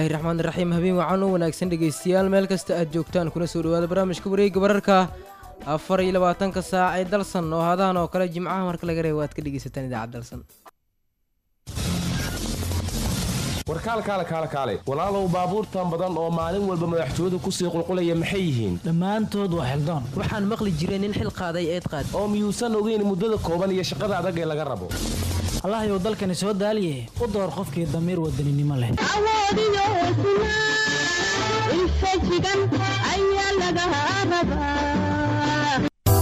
raxmaan raxiim habeen wacan u wanaagsan dhegaystayaal meel kasta aad joogtaan kuna soo dhawaada barnaamijka wareegga wararka afar iyo labaatanka saac ee dalsan oo hadahan oo kale jimcaha marka laga reebo aad ka dhegaysataan idaacad dalsan warkaal kaale kaale kaale walaalow baabuurtan badan oo maalin walba madaxtooyadu kusii qulqulaya maxay yihiin dhammaantood waa xildoon waxaan maqli jiray nin xil qaaday eed qaad oo miyuusan ogeyn muddada kooban iyo shaqada adag ee laga rabo allahayow dalkani soo daaliye u door qofkii damiir wadaninimo leh awoodiyo hesnaa infajigan ayaa laga rabaa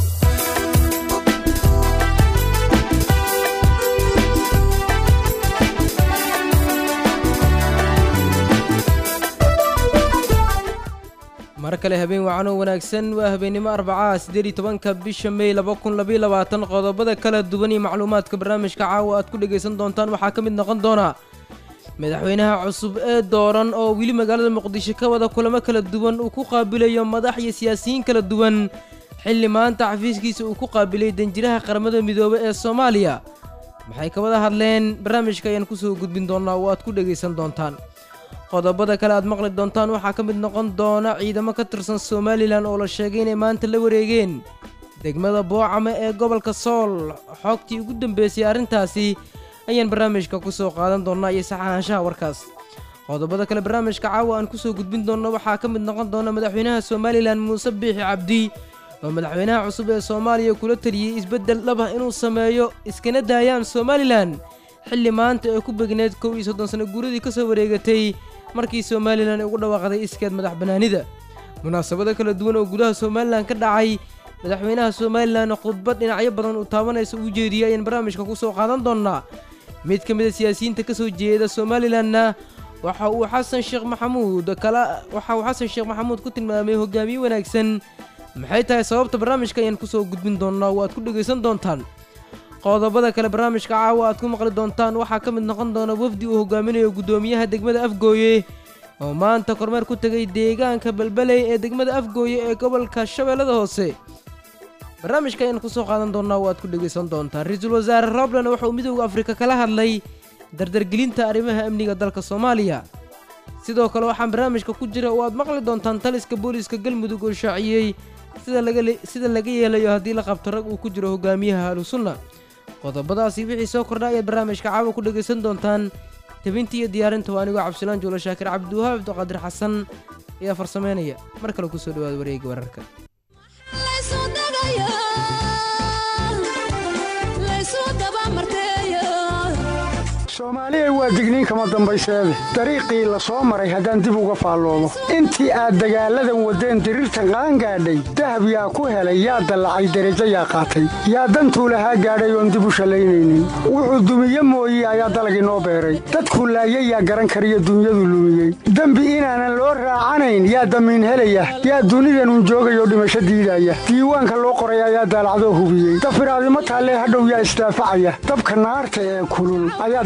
mar kale habeen wacan oo wanaagsan waa habeennimo arbacaha siddeed iyo tobanka bisha mey laba kun labayo labaatan qodobada kala duwan iyo macluumaadka barnaamijka caawa aad ku dhegaysan doontaan waxaa ka mid noqon doona madaxweynaha cusub ee dooran oo weli magaalada muqdisho ka wada kulamo kala duwan uu ku qaabilayo madax iyo siyaasiyiin kala duwan xilli maanta xafiiskiisa uu ku qaabilay danjiraha qaramada midoobe ee soomaaliya maxay ka wada hadleen barnaamijka ayaan kusoo gudbin doonaa oo aad ku dhegaysan doontaan qodobada kale aad maqli doontaan waxaa ka mid noqon doona ciidamo ka tirsan somalilan oo la sheegay inay maanta la wareegeen degmada boocame ee gobolka sool xogtii ugu dambeysay arrintaasi ayaan barnaamijka ku soo qaadan doonnaa iyo saxaanshaha warkaas qodobada kale barnaamijka caawa aan kusoo gudbin doonno waxaa ka mid noqon doona madaxweynaha somalilan muuse biixi cabdi oo madaxweynaha cusub ee soomaaliya kula taliyey isbeddel dhaba inuu sameeyo iskana daayaan somalilan xilli maanta ee ku begneed kow iyo soddon sano guuradii ka soo wareegatay markii somalilan ugu dhawaaqday iskeed madax bannaanida munaasabado kala duwan oo gudaha somalilan ka dhacay madaxweynaha somalilan khudbad dhinacyo badan uu taabanaysa uu jeediyey ayaan barnaamijka ku soo qaadan doonnaa mid ka mid a siyaasiyiinta ka soo jeeda somalilanna waxa uu xasan sheekh maxamuud kala waxa uu xasan sheekh maxamuud ku tilmaamay hogaamiye wanaagsan maxay tahay sababta barnaamijka ayaan kusoo gudbin doonnaa oo aad ku dhegaysan doontaan qodobada kale barnaamijka caawa aad ku maqli doontaan waxaa ka mid noqon doona wafdi uu hogaaminayo guddoomiyaha degmada afgooye oo maanta kormeer ku tegay deegaanka balbaley ee degmada afgooye ee gobolka shabeellada hoose barnaamijka ayaan kusoo qaadan doonaa oo aad ku dhegaysan doontaan ra-iisul wasaare robland waxa uu midooda afrika kala hadlay dardargelinta arrimaha amniga dalka soomaaliya sidoo kale waxaan barnaamijka ku jira oo aad maqli doontaan taliska booliiska galmudug oo shaaciyey sida laga yeelayo haddii la qabto rag uu ku jiro hogaamiyaha ahlusunna qodobadaasi wixii soo kordha ayaad barnaamijka caawa ku dhegaysan doontaan tabinta iyo diyaarinta waa anigoo cabdisalaan juulo shaakir cabdiwahaab abduqaadir xasan ayaa farsameynaya mar kale kusoo dhawaada wareega wararka soomaaliya waa digniin kama dambayseede dariiqii la soo maray haddaan dib uga faalloodo intii aad dagaalladan waddeen diriirtan qaangaadhay dahab yaa ku helay yaa dallacay derajo yaa qaatay yaa dantuu lahaa gaadhay oon dib u shallaynaynin wuxuu dumiye mooye ayaa dalag inoo beeray dadkuu laayay yaa garan kariyo dunyadu lumiyey dembi inaanan loo raacanayn yaa damiin helaya yaa dunidanun joogayoo dhimasho diidaya diiwaanka loo qoray ayaa daalacdoo hubiyey dafiraadimo taallee hadhow yaa isdaafacaya dabka naarta ee kulul ayaa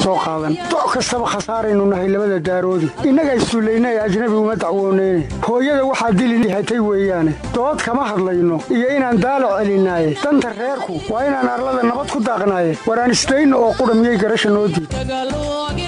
doc kastaba khasaaraynu nahay labada daaroodi innaga issullayna ee ajnabi uma dacwooneyne hooyada waxaa dili hatay weeyaane dood kama hadlayno iyo inaan daalo celinaaye danta reerku waa inaan arlada nabad ku daaqnaaye waraan isdayna oo qudha miyay garasha noo diid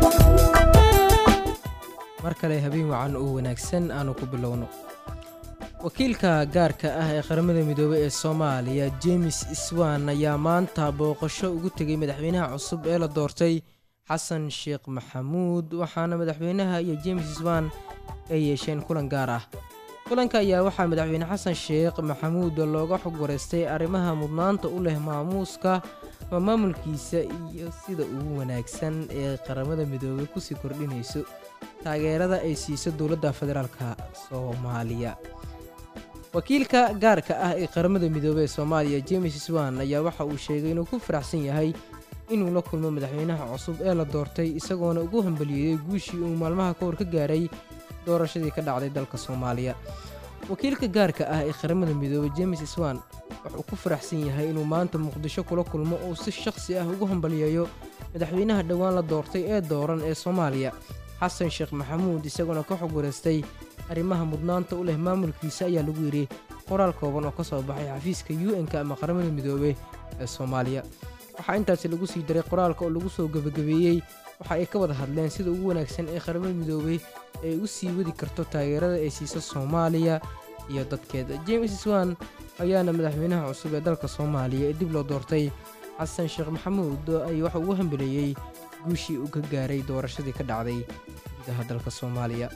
mar kale habeen wacan oo wanaagsan aanu ku bilowno wakiilka gaarka ah ee qaramada midoobey ee soomaaliya james iswan ayaa maanta booqasho ugu tegay madaxweynaha cusub ee la doortay xasan sheekh maxamuud waxaana madaxweynaha iyo james iswan ay yeesheen kulan gaar ah kulanka ayaa waxaa madaxweyne xasan sheekh maxamuud looga xog wareystay arrimaha mudnaanta u leh maamuuska ama maamulkiisa iyo sida ugu wanaagsan ee qaramada midoobey kusii kordhinayso taageerada ay siiso dowladda federaalka soomaaliya wakiilka gaarka ah ee qaramada midoobey ee soomaaliya james swan ayaa waxa uu sheegay inuu ku faraxsan yahay inuu la kulmo madaxweynaha cusub ee la doortay isagoona ugu hambaliyeeyey guushii uu maalmaha ka hor ka gaaray doorashadii ka dhacday dalka soomaaliya wakiilka gaarka ah ee qaramada midoobey james swan wuxuu ku faraxsan yahay inuu maanta muqdisho kula kulmo uu si shaqsi ah ugu hambaliyeeyo madaxweynaha dhowaan la doortay ee dooran ee soomaaliya xasan sheekh maxamuud isagoona ka xog wareystay arrimaha mudnaanta u leh maamulkiisa ayaa lagu yidhi qoraal kooban oo ka soo baxay xafiiska u n-ka ama qaramada midoobey ee soomaaliya waxaa intaasi lagu sii daray qoraalka oo lagu soo gebagabeeyey waxa ay ka wada hadleen sida ugu wanaagsan ee qaramada midoobey ay u sii wadi karto taageerada ay siiso soomaaliya iyo dadkeeda james swan ayaana madaxweynaha cusub ee dalka soomaaliya ee dib loo doortay xasan sheekh maxamuud ay waxa ugu hambeleeyey guushii uu ka gaaray doorashadii ka dhacday gudaha dalka soomaaliya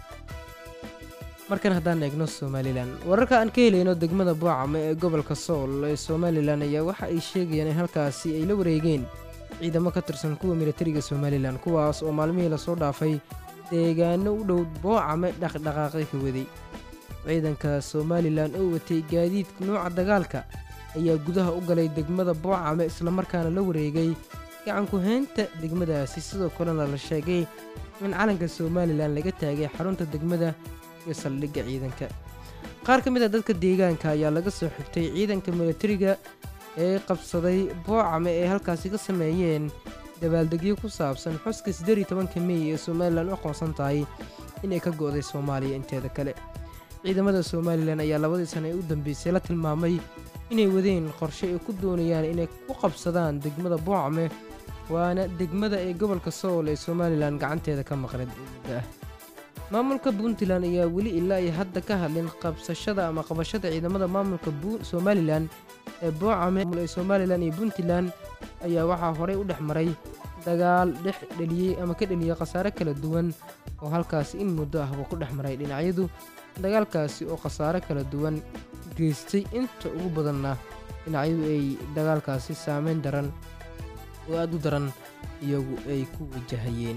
markan haddaan eegno somalilan wararka aan ka helayno degmada boocame ee gobolka sool ee somalilan ayaa waxa ay sheegayaan in halkaasi ay la wareegeen ciidamo ka tirsan kuwa militariga somalilan kuwaas oo maalmihii lasoo dhaafay deegaano u dhow boocame dhaqdhaqaaqi ka waday ciidanka somalilan oo watay gaadiidka nuuca dagaalka ayaa gudaha u galay degmada boocame islamarkaana la wareegay gacanku haynta degmadaasi sidoo kalena la sheegay in calanka somalilan laga taagay xarunta degmada iyo saldhigga ciidanka qaar ka mid a dadka deegaanka ayaa laga soo xigtay ciidanka militariga ee qabsaday boocame ee halkaasi ka sameeyeen dabaaldegyo ku saabsan xuska siddeed iyo tobanka mey ee somalilan u aqoonsan tahay inay ka go'day soomaaliya inteeda kale ciidamada somalilan ayaa labadii sana ee u dambeysay la tilmaamay inay wadeen qorshe ay ku doonayaan inay ku qabsadaan degmada boocame waana degmada ee gobolka sool ee somalilan gacanteeda ka maqneed muddo ah maamulka puntland ayaa weli ilaa iyo hadda ka hadlin qabsashada ama qabashada ciidamada maamulka somalilan ee boocame ee somalilan iyo puntland ayaa waxaa horey u dhex maray dagaal dhex dheliyey ama ka dheliyey khasaare kala duwan oo halkaasi in muddo ahba ku dhex maray dhinacyadu dagaalkaasi oo khasaare kala duwan geystay inta ugu badanna dhinacyadu ay dagaalkaasi saameyn daran oo aada u daran iyagu ay ku wajahayeen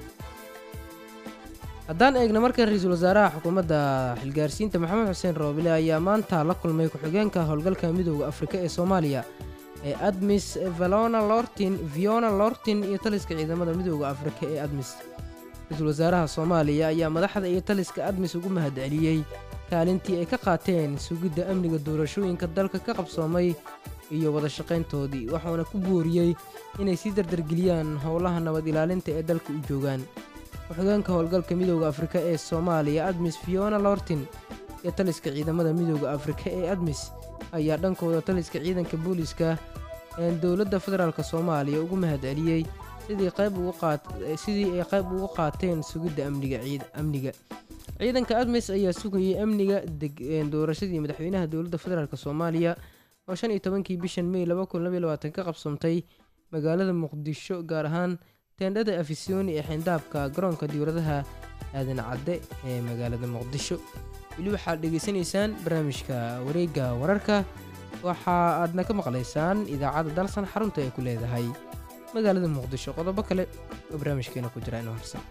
haddaan eegna markan ra-iisul wasaaraha xukuumadda xilgaarsiinta maxamed xuseen roobile ayaa maanta la kulmay ku-xigeenka howlgalka midooda afrika ee soomaaliya ee admis valona lortin viona lortin iyo taliska ciidamada midooda afrika ee admis ra-iisul wasaaraha soomaaliya ayaa madaxda iyo taliska admis ugu mahadceliyey kaalintii ay ka qaateen sugidda amniga doorashooyinka dalka ka qabsoomay iyo wada shaqayntoodii waxuuna ku booriyey inay sii dardargeliyaan howlaha nabad ilaalinta ee dalka u joogaan ku-xigeenka howlgalka midooda afrika ee soomaaliya admis fiona lortin iyo taliska ciidamada midooda afrika ee admis ayaa dhankooda taliska ciidanka booliiska ee dowladda federaalk soomaaliya ugu mahadceliyey sidii ay qayb ugu qaateen sugidda amniga ciidanka admis ayaa sugayay amniga doorashadii madaxweynaha dowladda federaalk soomaaliya oo shan iyo tobankii bishan mey ka qabsoomtay magaalada muqdisho gaar ahaan teendhada afisyooni ee xindaabka garoonka diwladaha aadan cadde ee magaalada muqdisho weli waxaad dhegaysanaysaan barnaamijka wareegga wararka waxa aadna ka maqlaysaan idaacadda dalsan xarunta ay ku leedahay magaalada muqdisho qodobo kale oo barnaamijkeena ku jira inoo harsan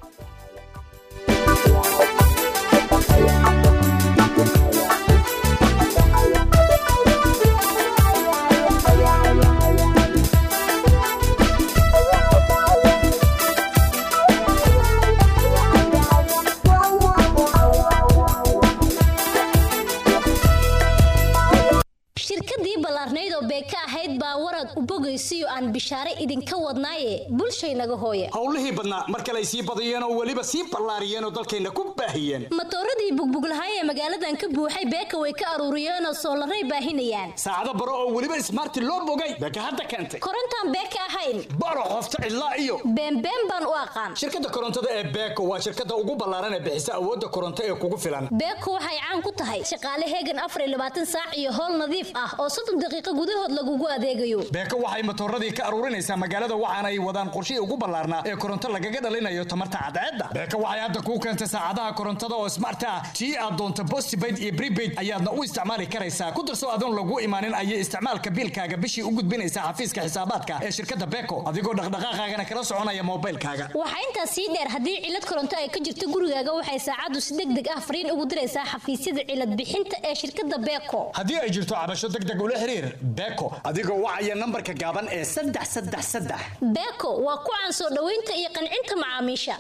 shirkadii ballaarnayd oo beeka ahayd baa warad u bogaysiyo aan bishaare idinka wadnaaye bulshaynaga hooya howlihii badnaa mar kale ay sii badiyeen oo weliba sii ballaariyeen oo dalkayna ku baahiyeen matooradii bugbuglahay ee magaaladan ka buuxay beeka way ka aruuriyeenoo soolaray baahinayaan saacado baro oo weliba ismaarti loo bogay beeka hadda keentay korontaan beeka ahayn baro qofta cidlaa iyo beenbeen baan u aqaan shirkadda korontada ee beeko waa shirkadda ugu ballaaran ee bixisa awoodda koronto ee kugu filan beeko waxay caan ku tahay shaqaale heegan afar iyo labaatan saac iyo howl nadiif ah oo soddon daqiiqo gudahood lagugu adeegayo beeko waxay matooradii ka aruurinaysaa magaalada waxaana ay wadaan qorshihii ugu ballaarnaa ee koronto lagaga dhalinayo tamarta cadceedda beeko waxay hadda kuu keentay saacadaha korontada oo smart ah tii aad doonto postpaid iyo prepaid ayaadna u isticmaali karaysaa ku darso adoon lagu imaanin ayay isticmaalka biilkaaga bishii u gudbinaysaa xafiiska xisaabaadka ee shirkadda beeko adigoo dhaqdhaqaaqaagana kala soconaya moobilkaaga waxaa intaas sii dheer haddii cilad koronto ay ka jirto gurigaaga waxay saacaddu si deg deg ah fariin ugu diraysaa xafiisyada cilad bixinta ee shirkadda beeko haddii ay jirto cabasho deg deg ula xiriir beeko adigoo wacaya nambarka gaaban ee saddex saddex saddex beeko waa ku caan soo dhoweynta iyo qancinta macaamiisha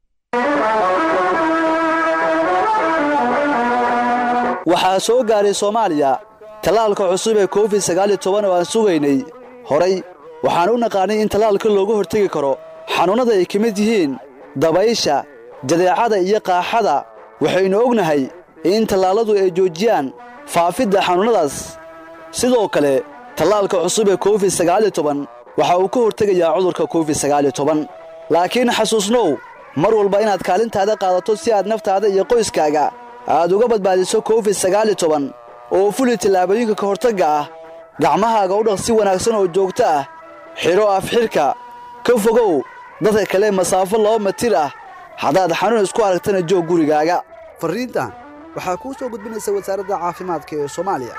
waxaa soo gaaray soomaaliya tallaalka cusub ee covid sagaal iyo toban oo aan sugaynay horay waxaan u naqaannay in tallaalka looga hortegi karo xanuunnada ay ka mid yihiin dabaysha jadeecada iyo qaaxada waxaynu ognahay in tallaalladu ay joojiyaan faafidda xanuunnadaas sidoo kale tallaalka cusub ee covid sagaal iyo toban waxa uu ka hortegayaa cudurka covid sagaal iyo toban laakiin xasuusnow mar walba inaad kaalintaada qaadato si aad naftaada iyo qoyskaaga aad uga badbaadiso covid sagaal iyo toban oo fuli tallaabooyinka ka hortagga ah gacmahaaga u dhaq si wanaagsan oo joogto ah xidho afxidhka ka fogow dadka kale masaafo laba mitir ah haddaad xanuun isku aragtana joog gurigaaga farriintan waxaa kuu soo gudbinaysa wasaaradda caafimaadka ee soomaaliya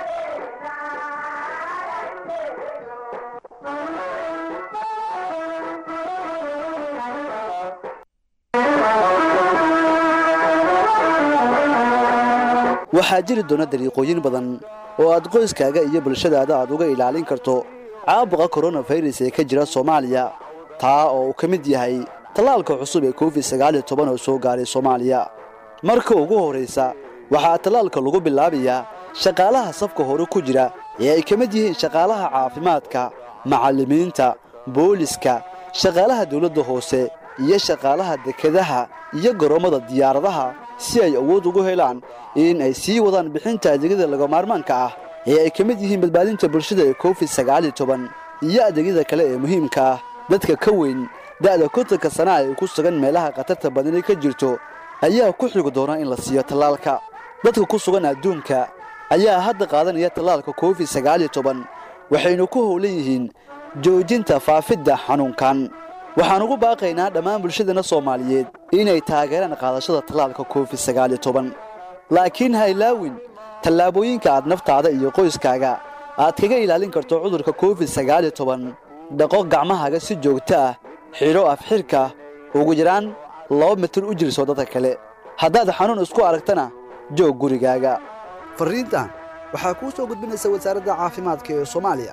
waxaa jiri doona dariiqooyin badan oo aad qoyskaaga iyo bulshadaada aad uga ilaalin karto caabuqa koronafayras ee ka jira soomaaliya taa oo uu ka mid yahay tallaalka cusub ee covid sagaal iyo toban oo soo gaaray soomaaliya marka ugu horraysa waxaa tallaalka lagu bilaabayaa shaqaalaha safka hore ku jira ee ay ka mid yihiin shaqaalaha caafimaadka macallimiinta booliska shaqaalaha dawladda hoose iyo shaqaalaha dekedaha iyo garoommada diyaaradaha si ay awood ugu helaan in ay sii wadaan bixinta adeegyada lagamaarmaanka ah ee ay ka mid yihiin badbaadinta bulshada ee covid sagaal iyo toban iyo adeegyada kale ee muhiimka ah dadka ka weyn da'da kontanka sanaa ee ku sugan meelaha khatarta badani ka jirto ayaa ku xigi doona in la siiyo tallaalka dadka ku sugan adduunka ayaa hadda qaadanaya tallaalka covid sagaal iyo toban waxaynu ku howlan yihiin joojinta faafidda xanuunkan waxaan ugu baaqaynaa dhammaan bulshadana soomaaliyeed inay taageeraan qaadashada tallaalka covid sagaal iyo toban laakiin ha ilaawin tallaabooyinka aad naftaada iyo qoyskaaga aad kaga ilaalin karto cudurka covid sagaal iyo toban dhaqo gacmahaaga si joogto ah xidho afxidhka ugu yaraan laba mitir u jirso dadka kale haddaad xanuun isku aragtana joog gurigaaga farriintan waxaa kuu soo gudbinaysa wasaaradda caafimaadka ee soomaaliya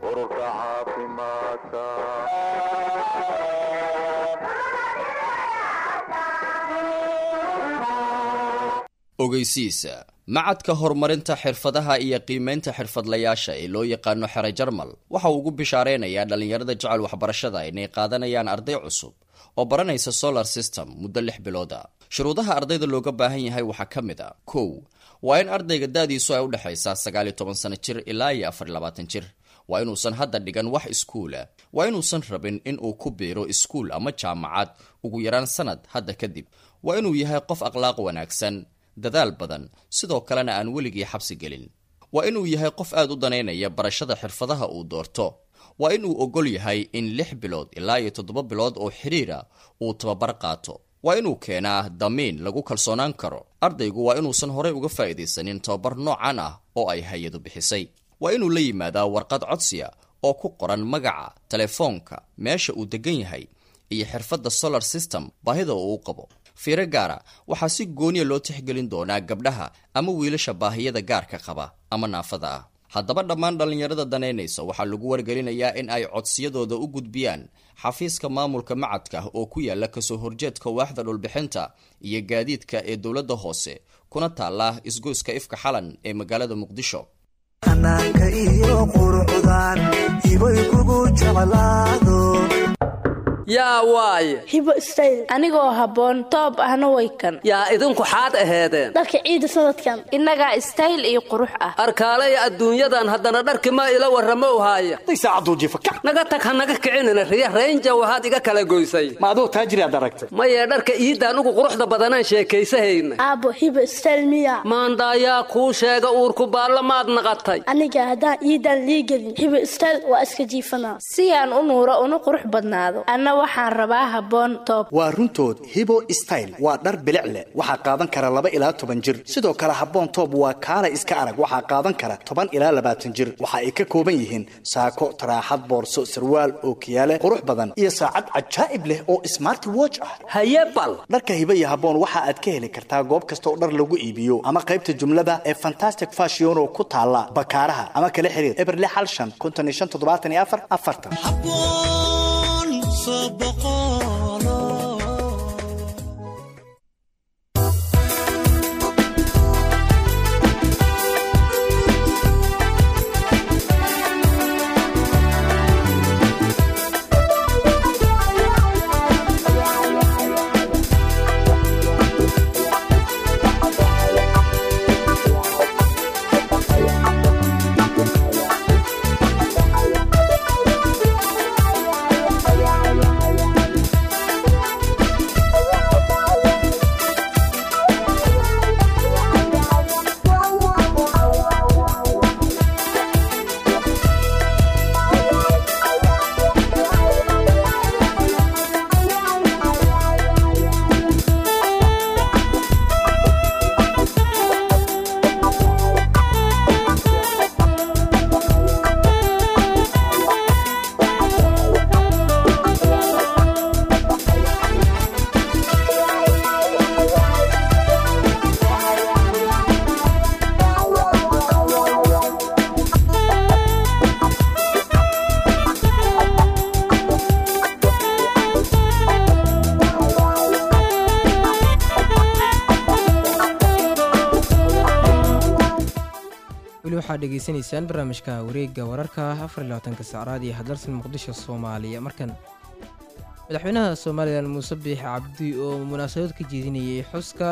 ogeysiisa macadka horumarinta xirfadaha iyo qiimaynta xirfadlayaasha ee loo yaqaano xere jarmal waxa uu ugu bishaaraynayaa dhallinyarada jecel waxbarashada inay qaadanayaan arday cusub oo baranaysa solar system muddo lix bilooda shuruudaha ardayda looga baahan yahay waxaa ka mid a kow waa in ardayga da-diisu ay u dhexaysaa sagaal iyo toban sano jir ilaa iyo afar iyo labaatan jir waa inuusan hadda dhigan wax iskuula waa inuusan rabin in uu ku biiro iskuul ama jaamacad ugu yaraan sanad hadda kadib waa inuu yahay qof akhlaaq wanaagsan dadaal badan sidoo kalena aan weligii xabsi gelin waa inuu yahay qof aad u danaynaya barashada xirfadaha uu doorto waa inuu ogol yahay in lix bilood ilaa iyo toddoba bilood oo xidhiira uu tababar qaato waa inuu keenaa damiin lagu kalsoonaan karo ardaygu waa inuusan horey uga faa'iidaysanin tababar noocan ah oo ay hay-adu bixisay waa inuu la yimaadaa warqad codsiya oo ku qoran magaca telefoonka meesha uu degan yahay iyo xirfadda solar system baahida uu u qabo fiiro gaara waxaa si gooniya loo tixgelin doonaa gabdhaha ama wiilasha baahiyada gaarka qaba ama naafada ah haddaba dhammaan dhallinyarada danaynaysa waxaa lagu wargelinayaa in ay codsiyadooda u gudbiyaan xafiiska maamulka macadka oo ku yaala kasoo horjeedka waaxda dhulbixinta iyo gaadiidka ee dowladda hoose kuna taala isgoyska ifka xalan ee magaalada muqdisho xanaanka iyo quruxdan ibay kugu jeclaado yaa waaye hibo stayl anigoo habboon toob ahna way kan yaa idinku xaad aheedeen dharka ciida sanadkan innagaa stayl iyo qurux ah arkaalaya adduunyadan haddana dharki ma ila warramow haaya naga tag ha naga kicinina riya raynja waxaad iga kala goysay ma aduu taajiriaad aragtay mayee dharka iidaan ugu quruxda badanaan sheekaysahayna aabbo hibo stayl miya maandaayaa kuu sheega uurku baalla maad naqatay aniga haddaan iidaan liigelin hibo stayl waa iska jiifanaa si aan u nuuro una qurux badnaado waxaan rabaa habboon toob waa runtood hibo style waa dhar bilic leh waxaa qaadan kara laba ilaa toban jir sidoo kale habboon toob waa kaala iska arag waxaa qaadan kara toban ilaa labaatan jir waxa ay ka kooban yihiin saako taraaxad boorso sarwaal ookiyaale qurux badan iyo saacad cajaa'ib leh oo smart watch ah haye bal dharka hibo iyo habboon waxa aad ka heli kartaa goob kasta oo dhar lagu iibiyo ama qaybta jumlada ee fantastic fashion oo ku taala bakaaraha ama kala xiriir eberle xal shan konton iyo shan toddobaatan iyo afar afartan weli waxaad dhegaysanaysaan barnaamijka wareegga wararka afar iyo labaatanka saacraad iyo hadalsan muqdisho soomaaliya markan madaxweynaha somalilan muuse biix cabdi oo munaasabad ka jeedinayay xuska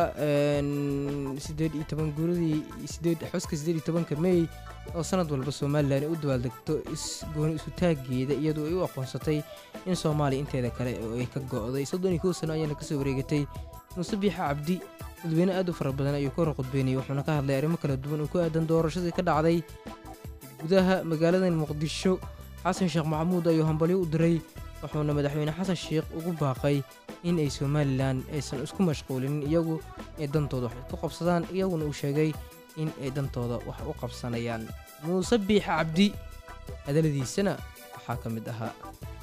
sideed iyo toban guuradii sideed xuska sideed iyo tobanka mey oo sanad walba somalilan ay u dabaaldegto isgooni isu taageeda iyadoo ay u aqoonsatay in soomaaliya inteeda kale oo ay ka go'day soddon iyo kow sano ayaana kasoo wareegatay muuse biix cabdi dadweyne aad u fara badan ayuu ka hor qudbeynayay wuxuuna ka hadlay arrimo kala duwan oo ku aadan doorashadii ka dhacday gudaha magaalada muqdisho xasan sheekh maxamuud ayuu hambalyo u diray wuxuuna madaxweyne xasan sheekh ugu baaqay in ay somalilan aysan isku mashquulinin iyagu ay dantooda wax ku qabsadaan iyaguna uu sheegay in ay dantooda wax u qabsanayaan muuse biix cabdi hadaladiisana waxaa ka mid ahaa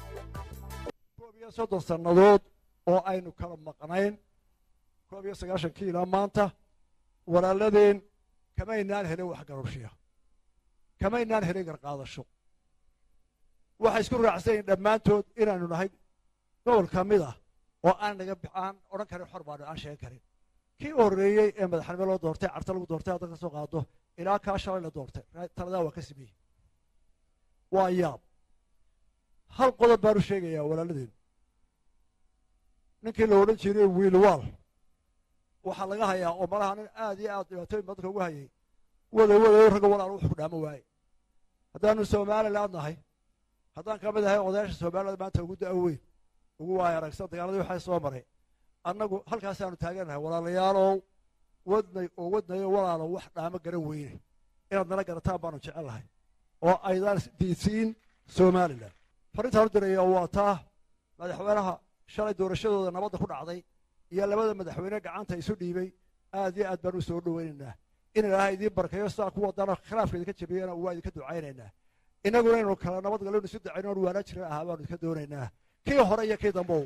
koob iyo soddon sannadood oo aynu kala maqnayn koob iyo sagaashankii ilaa maanta walaaladeen kamaynaan helin wax garabshiya kamaynaan helin garqaadasho waxay isku raacsan yihin dhammaantood inaanu nahay gobol ka mid ah oo aan naga aan odhan karin xor baanu aan sheegan karin kii u horreeyey ee madaxnimo loo doortay carta lagu doortay haddan ka soo qaado ilaa kaa shalay la doortay taladaa waa ka sameeyey waa yaab hal qodob baanu sheegayaa walaaladeen ninkii la odhan jiray wiilwaal waxaa laga hayaa oo malaha nin aad iyo aad dhibaatooyin badanka ugu hayay wada wadayo ragga walaal wuxuu dhaamo waaye haddaanu somaliland nahay haddaan ka mid ahay odayaasha somaliland maanta ugu da' weyn ugu waaya aragsan dagaaladii waxaa soo maray annagu halkaasaanu taagannahay walaalayaalow wadnay oo wadnayo walaalo wax dhaamo garan weyne inaad nala garataan baanu jecel lahay oo aydaan diidsiin somalilan farrintaan u diraya waa taa madaxweynaha shalay doorashadooda nabadda ku dhacday iyo labada madaxweyne gacanta isu dhiibay aad iyo aad baan u soo dhoweynaynaa in ilaahay idiin barkayo sidaa ku wadana khilaafka idinka jabiyana waa idinka ducaynaynaa innaguna inaynu kala nabad gallo isu ducayno oon waana jiran ahaa baanu idinka doonaynaa kii hore iyo kii dambow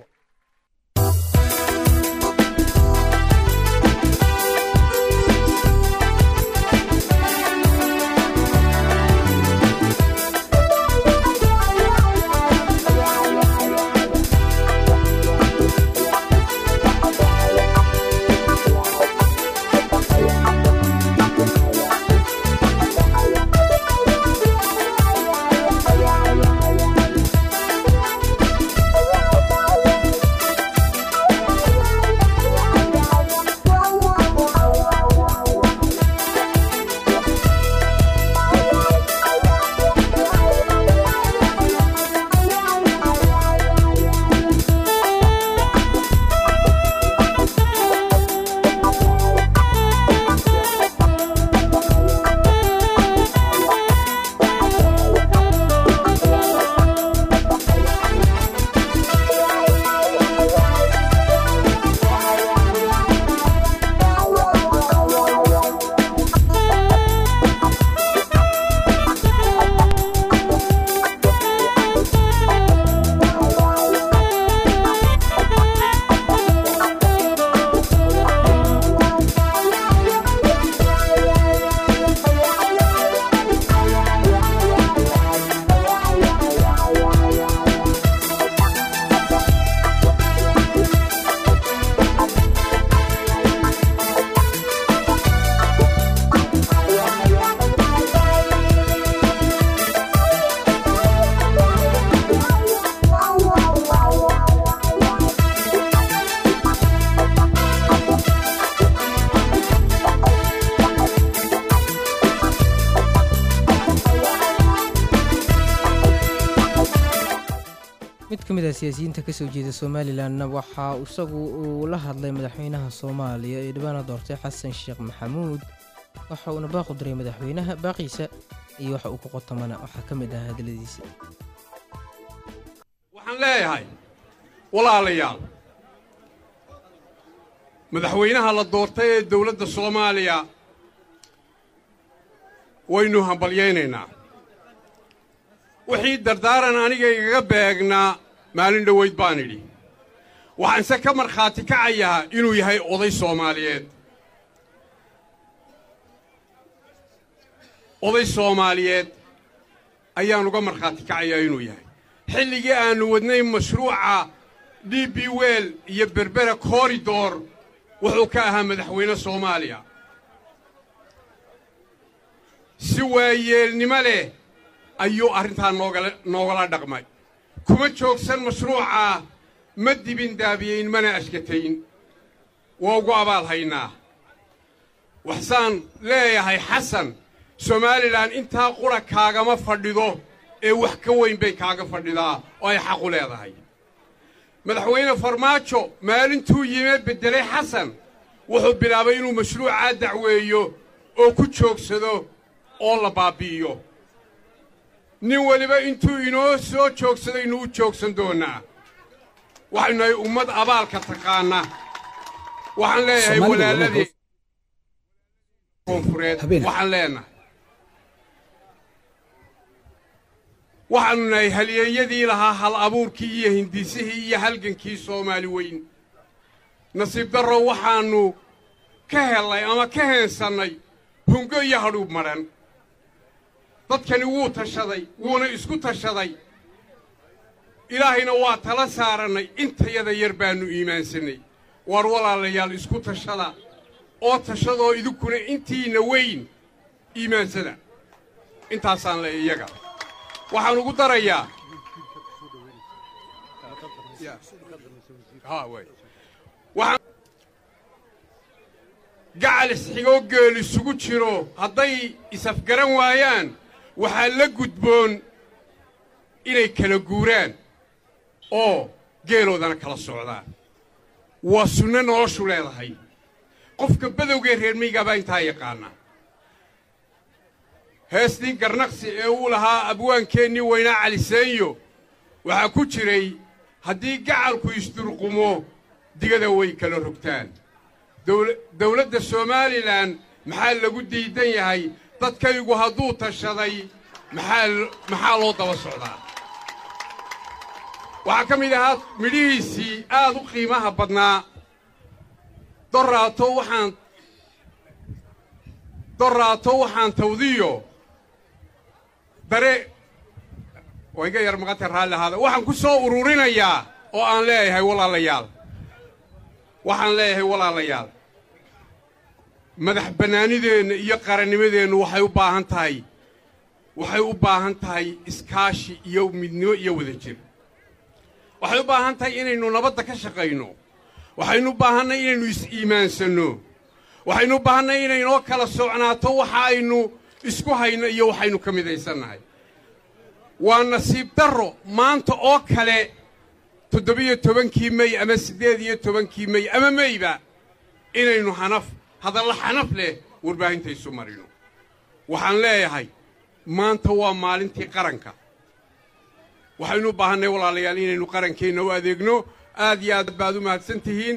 mid ka mid ah siyaasiyiinta kasoo jeeda somalilanna waxa isagu uu la hadlay madaxweynaha soomaaliya ee dhibaana doortay xasan sheekh maxamuud waxa uuna baaqu diray madaxweynaha baaqiisa iyo waxa uu ku qotamana waxaa ka mid ah hadaladiisa waxaan leeyahay walaalayaal madaxweynaha la doortay ee dowladda soomaaliya waynu hambalyaynaynaa wixii dardaaran aniga igaga beegnaa maalin dhowayd baan idhi waxaanse ka markhaati kacayaa inuu yahay oday soomaaliyeed oday soomaaliyeed ayaan uga markhaati kacayaa inuu yahay xilligii aannu wadnay mashruuca d b wel iyo berbera koridor wuxuu ka ahaa madaxweyne soomaaliya si waayeelnimo leh ayuu arrintaa noogala noogala dhaqmay kuma joogsan mashruucaa ma dibin daabiyayn mana ashkatayn waa ugu abaal haynaa waxsaan leeyahay xasan somalilan intaa qura kaagama fadhido ee wax ka weyn bay kaaga fadhidaa oo ay xaqu leedahay madaxweyne farmaajo maalintuu yimee beddelay xasan wuxuu bilaabay inuu mashruucaa dacweeyo oo ku joogsado oo la baabbi'iyo nin weliba intuu inoo soo joogsadaynu u joogsan doonnaa waxaynu nahay ummad abaalka taqaana waxaan leeyahay walaaladii koonfureed waxaan leenahay waxaannu nahay halyeeyadii lahaa hal abuurkii iyo hindisihii iyo halgankii soomaali weyn nasiib darro waxaannu ka hellay ama ka heensannay hungo iyo hadhuub madhan dadkani wuu tashaday wuuna isku tashaday ilaahayna waa tala saarannay intayada yar baannu iimaansannay waar walaalayaal isku tashada oo tashadoo idinkuna intiinna weyn iimaansada intaasaan leeya iyaga waxaan ugu darayaa gacal isxigoo geel isugu jiro hadday isafgaran waayaan waxaa la gudboon inay kala guuraan oo geeloodana kala socdaan waa sunno noloshu leedahay qofka badowgee reer miygaabaa intaa yaqaana heestii garnaqsi ee uu lahaa abwaankeennii weynaa caliseenyo waxaa ku jiray haddii gacalku isdurqumo digada way kala rogtaan dawladda somalilan maxaa lagu diidan yahay dadkaygu hadduu tashaday maxaa loo daba socdaa waxaa ka mid ahaa midhihiisii aad u qiimaha badnaa dorraato waxaan dorraato waxaan tawdiyo dare waa iga yar maqanta raalli ahaada waxaan ku soo ururinayaa oo aan leeyahay walaalayaal waxaan leeyahay walaalayaal madax bannaanideenna iyo qarannimadeennu waxay u baahan tahay waxay u baahan tahay iskaashi iyo midnimo iyo wadajir waxay u baahan tahay inaynu nabadda ka shaqayno waxaynu u baahannay inaynu is-iimaansanno waxaynu u baahannay inaynoo kala socnaato waxa aynu isku hayno iyo waxaynu ka midaysannahay waa nasiib darro maanta oo kale toddobiyo tobankii mey ama siddeed iyo tobankii mey ama meyba inaynu xanaf hadalla xanaf leh warbaahinta isu marino waxaan leeyahay maanta waa maalintii qaranka waxaynu u baahannay walaalayaal inaynu qarankeenna u adeegno aad iyo aad baad u mahadsan tihiin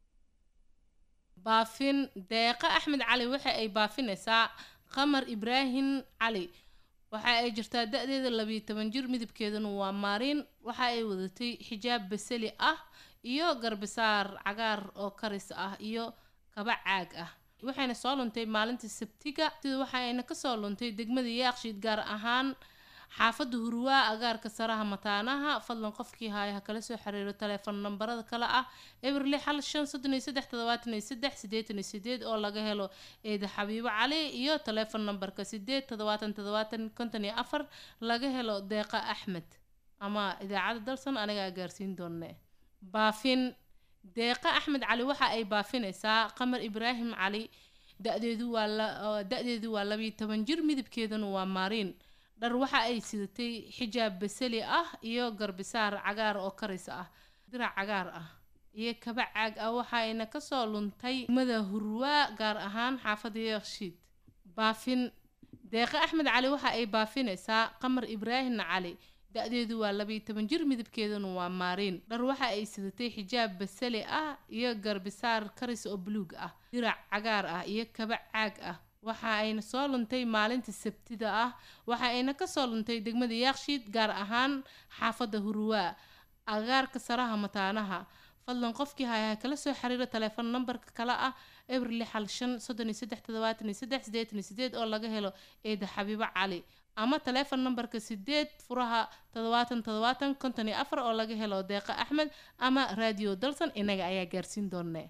baafin deeqa axmed cali waxa ay baafinaysaa qamar ibraahim cali waxa ay jirtaa da-deeda labiyo toban jir midabkeeduna waa maariin waxa ay wadatay xijaab basali ah iyo garbisaar cagaar oo karis ah iyo kaba caag ah waxayna soo luntay maalinta sabtiga sida waxayna kasoo luntay degmada yaaqshiid gaar ahaan xaafadda hurwaa agaarka saraha mataanaha fadlan qofkii haaya ha kala soo xiriiro taleefon nambarada kale ah eber lix hal shan soddon iyo saddex toddobaatan iyo saddex siddeetan iyo sideed oo laga helo eeda xabiibo cali iyo taleefon nambarka sideed toddobaatan toddobaatan konton iyo afar laga helo deeqa axmed ama idaacadda dalsan anigaa gaarsiin doone baafin deeqa axmed cali waxa ay baafinaysaa qamar ibraahim cali da-deedu waa da-deedu waa labiyo toban jir midabkeeduna waa maariin dhar waxa ay sidatay xijaab basali ah iyo garbisaar cagaar oo karis ah dirac cagaar ah iyo kaba caag ah waxayna kasoo luntay mada hurwaa gaar ahaan xaafada yeekshiid baafin deeqe axmed cali waxa ay baafinaysaa qamar ibraahim cali da-deedu waa labayo toban jir midabkeeduna waa maariin dhar waxa ay sidatay xijaab basali ah iyo garbisaar karis oo buluug ah dirac cagaar ah iyo kaba caag ah waxa ayna soo luntay maalinta sabtida ah waxa ayna kasoo luntay degmada yaakshiid gaar ahaan xaafada hurwaa agaarka saraha mataanaha fadlan qofkii hayaha kala soo xiriiro taleefon nambarka kale ah eber lix hal shan soddon iyo saddex toddobaatan iyo saddex siddeetan iyo sideed oo laga helo eeda xabiibo cali ama taleefon nambarka sideed furaha toddobaatan toddobaatan konton iyo afar oo laga helo deeqa axmed ama raadiyo dalsan inaga ayaa gaarsiin doonee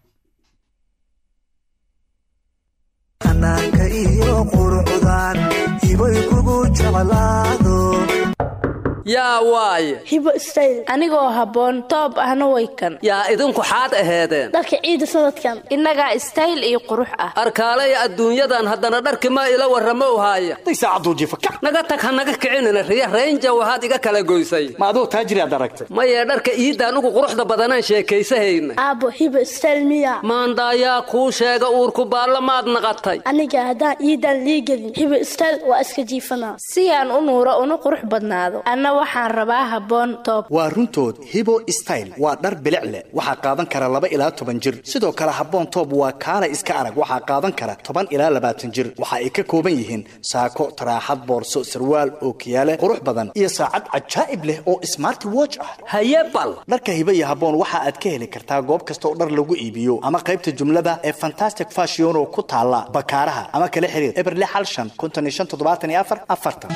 xanaanka iyo qurucdan ibay kugu jeclaado yaa waaye hibo stayl anigoo habboon toob ahna way kan yaa idinku xaad aheedeen dharka ciida sanadkan innagaa stayl iyo qurux ah arkaalaya adduunyadan haddana dharki ma ila warramo haaya naga tag ha naga kicinina riya raynja waxaad iga kala goysay ma aduu taajiriaad aragtay mayee dharka iidaan ugu quruxda badanaan sheekaysahayna aabbo hibo stayl miya maandaayaa kuu sheega uurku baallamaad naqatay aniga haddaan iidaan liigelin hibo stayl waa iska jiifanaa si aan u nuuro una qurux badnaado anna waxaan rabaa habboon toob waa runtood hibo style waa dhar bilic leh waxaa qaadan kara laba ilaa toban jir sidoo kale habboon toob waa kaala iska arag waxaa qaadan kara toban ilaa labaatan jir waxa ay ka kooban yihiin saako taraaxad boorso sarwaal ookiyaale qurux badan iyo saacad cajaa'ib leh oo smart watch ah haye bal dharka hibo iyo habboon waxa aad ka heli kartaa goob kasta oo dhar lagu iibiyo ama qaybta jumlada ee fantastic fashion oo ku taala bakaaraha ama kala xiriir eber lix hal shan konton iyo shan toddobaatan iyo afar afartan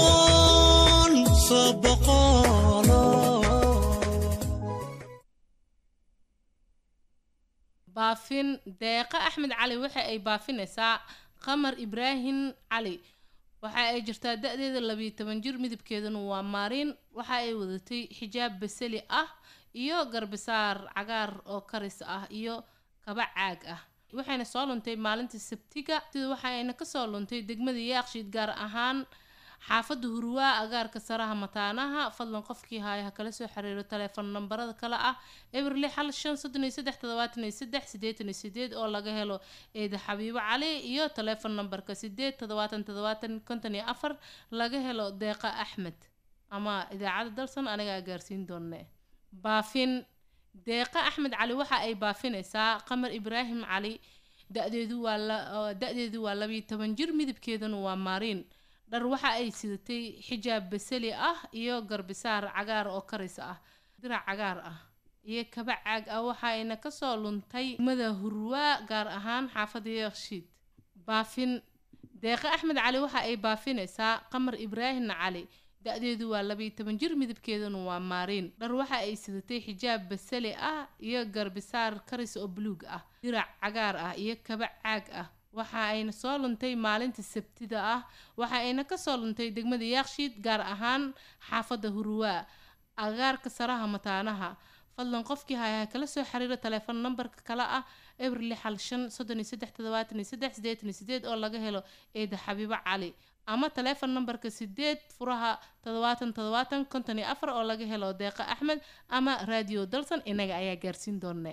baafin deeqa axmed cali waxa ay baafinaysaa qamar ibraahim cali waxa ay jirtaa da-deeda labiyo toban jir midabkeeduna waa maariin waxa ay wadatay xijaab basali ah iyo garbisaar cagaar oo karis ah iyo kaba caag ah waxayna soo luntay maalinta sabtiga sida waxa ayna kasoo luntay degmada yaakshiid gaar ahaan xaafada hurwaa agaarka saraha mataanaha fadlan qofkii haaya ha kala soo xiriiro taleefon nambarada kale ah eber lix hal shan soddon iyo saddex toddobaatan iyo saddex siddeetan iyo sideed oo laga helo eeda xabiibo cali iyo taleefon nambarka sideed toddobaatan toddobaatan konton iyo afar laga helo deeqa axmed ama idaacadda dalsan anigaa gaarsiin doonee baafin deeqa axmed cali waxa ay baafinaysaa qamar ibraahim cali da-deedu waa da-deedu waa labiyo toban jir midabkeeduna waa maariin dhar waxa ay sidatay xijaab basali ah iyo garbisaar cagaar oo karis ah dirac cagaar ah iyo kaba caag ah waxayna kasoo luntay mada hurwaa gaar ahaan xaafada yeekshiid baafin deeqe axmed cali waxa ay baafinaysaa qamar ibraahim cali da-deedu waa labiyo toban jir midabkeeduna waa maariin dhar waxa ay sidatay xijaab basali ah iyo garbisaar karis oo buluug ah dirac cagaar ah iyo kaba caag ah waxa ayna soo luntay maalinta sabtida ah waxa ayna kasoo luntay degmada yaakshiid gaar ahaan xaafada hurwaa agaarka saraha mataanaha fadlan qofkii hayaha kala soo xiriiro taleefon nambarka kale ah eber lix hal shan soddon iyo saddex toddobaatan iyo saddex siddeetan iyo sideed oo laga helo eeda xabiibo cali ama taleefon nambarka sideed furaha toddobaatan toddobaatan konton iyo afar oo laga helo deeqa axmed ama raadiyo dalsan inaga ayaa gaarsiin doonee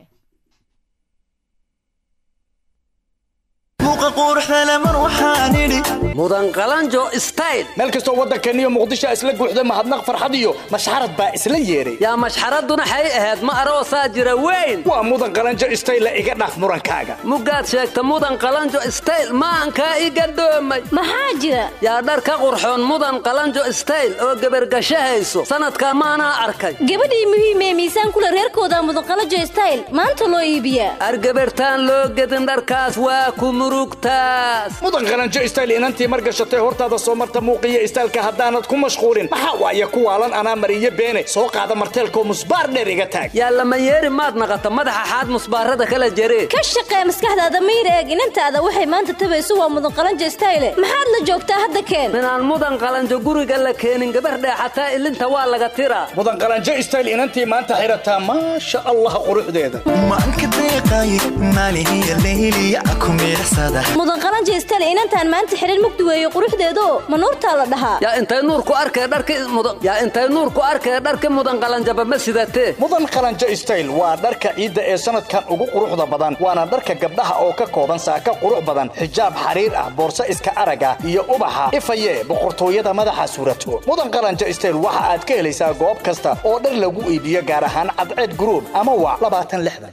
mudan qalanjo style meel kastoo waddankeenniyo muqdisho isla guuxda mahadnaq farxad iyo mashxarad baa isla yeedhay yaa mashxaraduna xay ahayd ma aroosaa jira weyn waa mudan qalanjo style iga dhaaf murankaaga mugaad sheegta mudan qalanjo style maankaa iga dhoomay maxaa jira yaa dhar ka qurxoon mudan qalanjo style oo gebargashahayso sanadkaa maanaa arkay gabadhii muhiimee miisaan kule reerkooda mudanqalajo style maanta loo iibiyaa argabartaan loo gedin dharkaas waa ku murugtaas mudan qalanjo style inantii margashatay hortaada soo marta muuqiyo istaalka haddaanad ku mashquulin maxaa waaye kuwaalan anaa mariyo beene soo qaada marteelkoo musbaar dheer iga taag yaa lama yeeri maad naqata madaxa xaad musbaarada kala jeree ka shaqee maskaxdaada mayr eeg inantaada waxay maanta tabayso waa mudanqalanjo style maxaad la joogtaa hadda keen minaan mudan qalanjo guriga la keenin gabar dheexataa ilinta waa laga tiraa mudan qalanjo style inantii maanta xirataa maasha allah quruxdeeda maanka deeqay maalihiya leyliya ku miirsada mudanqalanjo qalanjo style inantaan maanta xiran mugdi weeye quruxdeedo ma nuurtaa la dhahaa yaa intay nuur ku arkee dharki mudan yaa intay nuur ku arkee dharki mudan qalanjaba ma sidatee mudan qalanjo style waa dharka ciidda ee sanadkan ugu quruxda badan waana dharka gabdhaha oo ka kooban saaka qurux badan xijaab xariir ah boorso iska araga iyo ubaxa ifaye boqortooyada madaxa suurato mudan qalanjo style waxa aad ka helaysaa goob kasta oo dhar lagu iibiyo gaar ahaan cadceed gruub ama waa labaatan lixdan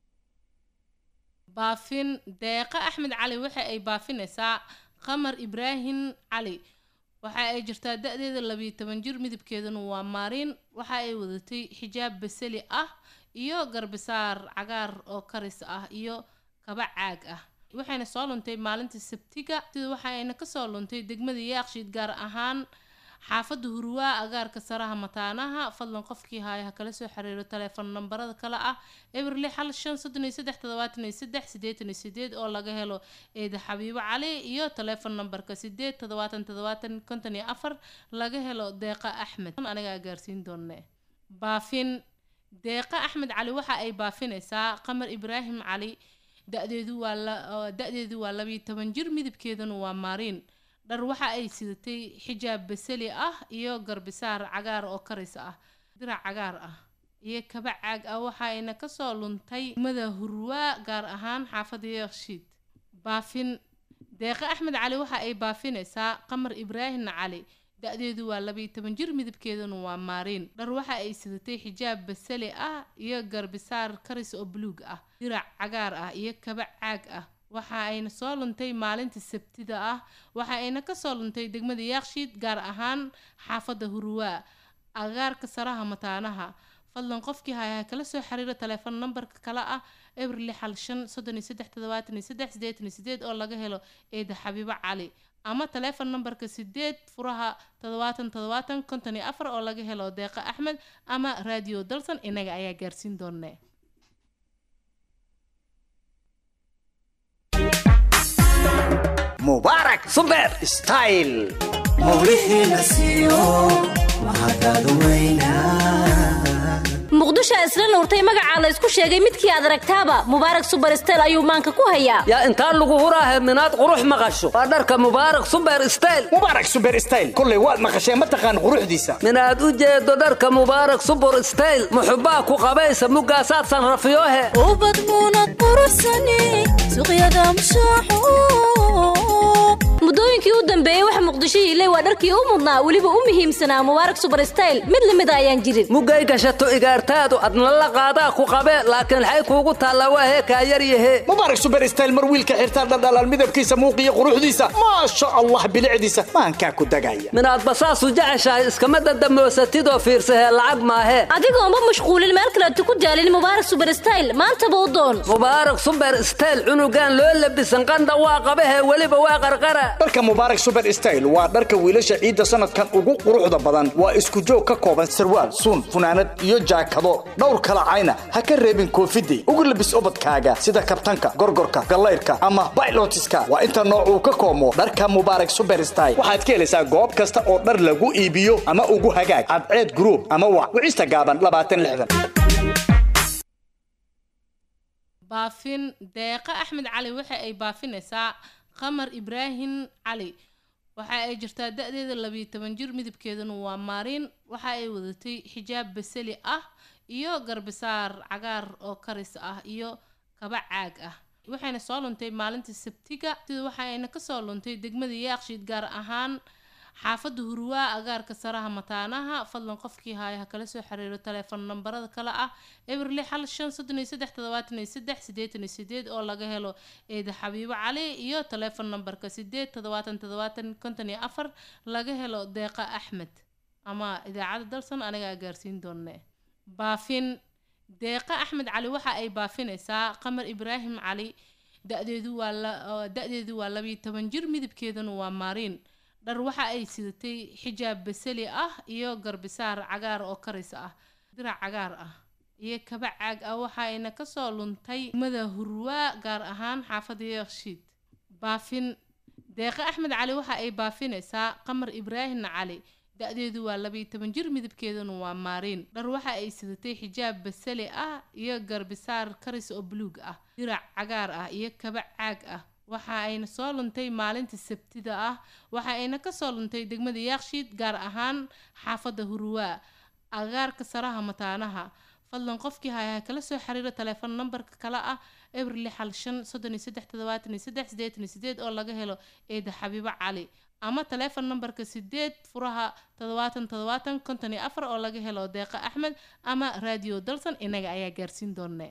baafin deeqa axmed cali waxa ay baafinaysaa qamar ibraahim cali waxa ay jirtaa da-deeda labiyo toban jir midabkeeduna waa maariin waxa ay wadatay xijaab basali ah iyo garbisaar cagaar oo karis ah iyo kaba caag ah waxayna soo luntay maalinta sabtiga sida waxayna kasoo luntay degmada yaakshiid gaar ahaan xaafadda hurwaa agaarka saraha mataanaha fadlan qofkii haaya ha kala soo xiriiro taleefon nambarada kale ah eber lix hal shan soddon iyo saddex toddobaatan iyo saddex siddeetan iyo sideed oo laga helo eeda xabiibo cali iyo taleefon nambarka sideed toddobaatan toddobaatan konton iyo afar laga helo deeqa axmed anigaa gaarsiin doone baafin deeqa axmed cali waxa ay baafinaysaa qamar ibraahim cali da-deedu waa la da-deedu waa labiyo toban jir midabkeeduna waa maariin dhar waxa ay sidatay xijaab basali ah iyo garbisaar cagaar oo karis ah dirac cagaar ah iyo kaba caag ah waxayna kasoo luntay mada hurwaa gaar ahaan xaafadda yeekshiid baafin deeqa axmed cali waxa ay baafinaysaa qamar ibraahim cali da-deedu waa labiyo toban jir midabkeeduna waa maariin dhar waxa ay sidatay xijaab basali ah iyo garbisaar karis oo buluug ah dirac cagaar ah iyo kaba caag ah waxa ayna soo luntay maalinta sabtida ah waxa ayna kasoo luntay degmada yaakshiid gaar ahaan xaafadda hurwaa agaarka saraha mataanaha fadlan qofkii haya kala soo xiriira taleefon nambarka kale ah eber lix hal shan soddon iyo saddex toddobaatan iyo saddex siddeetan iyo sideed oo laga helo eeda xabiibo cali ama taleefon nambarka sideed furaha toddobaatan toddobaatan konton iyo afar oo laga helo deeqa axmed ama raadiyo dalsan inaga ayaa gaarsiin doone mubaarak suber style muqdisho isla nuurtay magacaa la isku sheegay midkii aad aragtaaba mubaarak suberstel ayuu maanka ku hayaa yaa intaa lagu huraahe minaad qurux maqasho waa dharka mubaarak suber style mubaarak suber style kolley waad maqasheen ma taqaan quruxdiisa minaad u jeedo dharka mubaarak subur style muxubbaa ku qabaysa muggaasaad sanrafiyoohe ubad muunad quruxsani suqyada mushaaxo muddooyinkii u dambeeyey waxa muqdisho hiilay waa dharkii u mudnaa weliba u muhiimsanaa mubaarak suberstel mid lamida ayaan jirin muggay gashato igaartaadu adna la qaadaa ku qabee laakiin waxay kuugu taallaa waahee kaa yaryahe mubaarak suber style mar wiilka xirtaa dhaldhalaan midabkiisa muuqiyo quruxdiisa maasha allah bilicdiisa maankaa ku dagaya minaadba saasu jeceshahay iskama dandamoosatidoo fiirsahee lacag maahee adigoonba mashquulin meel kaleetu ku daalin mubaarak suberstel maantaba u doon mubaarak suber style cunugaan loo labisan qandha waa qabahee weliba waa qarqara dharka mubaarak suber style waa dharka wiilasha ciidda sanadkan ugu quruxda badan waa isku joog ka kooban sarwaal suun funaanad iyo jaakado dhowr kala cayna ha ka reebin koofidey ugu labis ubadkaaga sida kabtanka gorgorka gallayrka ama baylotiska waa inta nooc uu ka koomo dharka mubaarak suber style waxaad ka helaysaa goob kasta oo dhar lagu iibiyo ama ugu hagaag cadceed gruub ama wac wicista gaaban labaatan lixdan baafin deeqa axmed cali waxa ay baafinaysaa qamar ibraahim cali waxa ay jirtaa da-deeda labiyo toban jir midabkeeduna waa maariin waxa ay wadatay xijaab basali ah iyo garbisaar cagaar oo karis ah iyo kaba caag ah waxayna soo luntay maalinta sabtiga sida waxayna kasoo luntay degmada yaakshiid gaar ahaan xaafadda hurwaa agaarka saraha mataanaha fadlan qofkii haaya ha kala soo xiriiro taleefon nambarada kale ah eber lix hal shan soddon iyo saddex toddobaatan iyo saddex siddeetan iyo sideed oo laga helo eeda xabiibo cali iyo taleefon nambarka sideed toddobaatan toddobaatan konton iyo afar laga helo deeqa axmed ama idaacadda dalsan anigaa gaarsiin doone baafin deeqa axmed cali waxa ay baafinaysaa qamar ibraahim cali da-deedu waa la da-deedu waa labiyo toban jir midabkeeduna waa maariin dhar waxa ay sidatay xijaab basali ah iyo garbisaar cagaar oo karis ah dirac cagaar ah iyo kaba caag ah waxayna kasoo luntay mada hurwaa gaar ahaan xaafadda yeekshiid baafin deeqa axmed cali waxa ay baafinaysaa qamar ibraahim cali da-deedu waa labiyo toban jir midabkeeduna waa maariin dhar waxa ay sidatay xijaab basali ah iyo garbisaar karis oo buluug ah dirac cagaar ah iyo kaba caag ah waxa ayna soo luntay maalinta sabtida ah waxa ayna kasoo luntay degmada yaakshiid gaar ahaan xaafadda huruwaa agaarka saraha mataanaha fadlan qofkii hayaa kala soo xiriira taleefon nambarka kale ah eber lix hal shan soddon iyo saddex toddobaatan iyo saddex siddeetan iyo sideed oo laga helo eeda xabiibo cali ama taleefon nambarka sideed furaha toddobaatan toddobaatan konton iyo afar oo laga helo deeqa axmed ama raadiyo dalsan inaga ayaa gaarsiin doonee